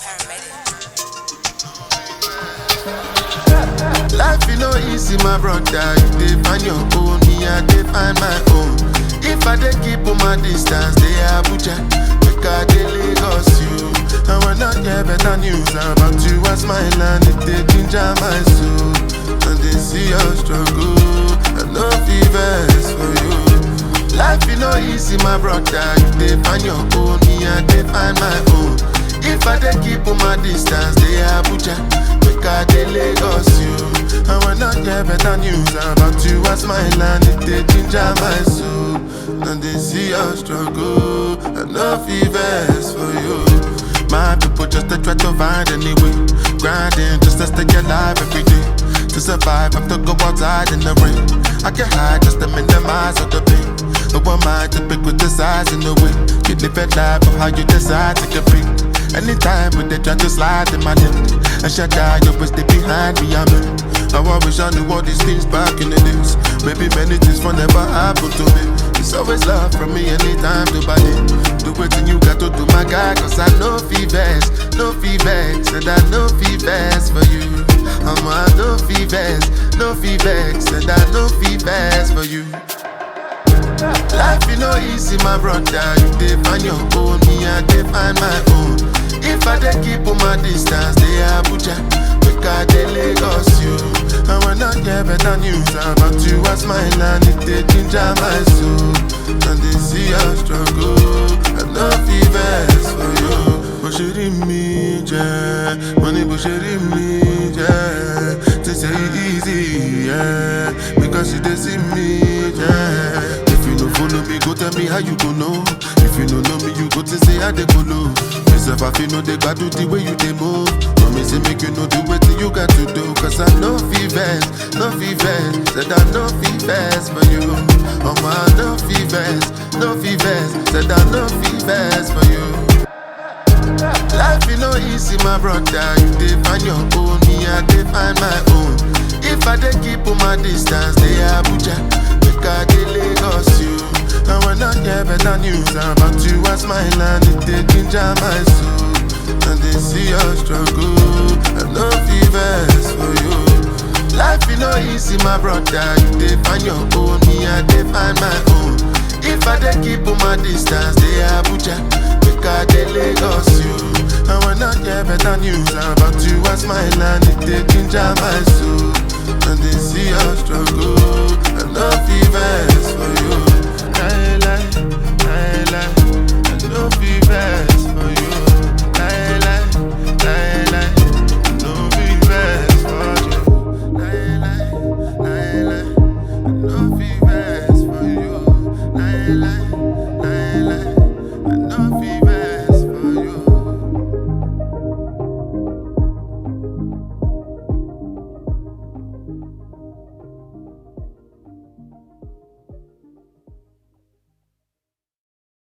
Life you know easy, my brother. You dey find your own, me I dey find my own. If I dey keep on my distance, they Abuja, make I dey Lagos you. And when I hear better news about you, I smile and it dey ginger my soul. And they see your struggle, I no fevers for you. Life you know easy, my brother. You dey find your own, me I dey find my own. If I dey keep on my distance, they Abuja, make I dey Lagos you. And when I hear better news about you, I smile and it dey ginger my soul. And they see your struggle, I no fevers for you. My people just to try to find any way, grinding just to stay alive every day. To survive, I have to go outside in the rain. I can hide just to minimize all the pain. Who am I to pick with the size in the way? You live a life of how you decide to compete. Anytime when they try to slide in my lip, and shut down, you always stay behind me. I'm in. Now I wish I knew all these things back in the days. Maybe many things will never happen to me. It's always love from me anytime to buy it. Do what you got to do, my guy, cause I know fevers, no fevers, and I know fevers for you. I'm a no fevers, no fevers, and I know fevers for you. Life you know easy, my brother. You dey find your own, me I dey find my own. If I dey keep on my distance, they Abuja, make I dey Lagos you. And when I hear better news about you, I smile and it dey ginger my soul. And they see your struggle, I no fevers for you. Bó ṣe rí mi jẹ́, mo ní bó ṣe rí mi jẹ́. They say it easy, yeah, because you dey see me, yeah. If you no follow me, go tell me how you go know. If you no know me, you go to say how they go low. Myself, I feel no they got do the way you they move. No me say make you know do what you got to do. Cause I know fevers, no fevers. Said I know fevers for you. Oh my, no fevers, no fevers. Said I know fevers for you. Life you know easy, my brother. You dey find your own, me I dey find my own. If I dey keep on my distance, they Abuja, make I dey Lagos you. And when I hear better news about you, I smile and it dey ginger my soul. And they see your struggle, I no fevers for you. Life you know easy, my brother. You dey find your own, me I dey find my own. If I dey keep on my distance, they Abuja, make I dey Lagos you. And when I hear better news about you, I smile and it dey ginger my soul. And they see your struggle, I no fevers for you.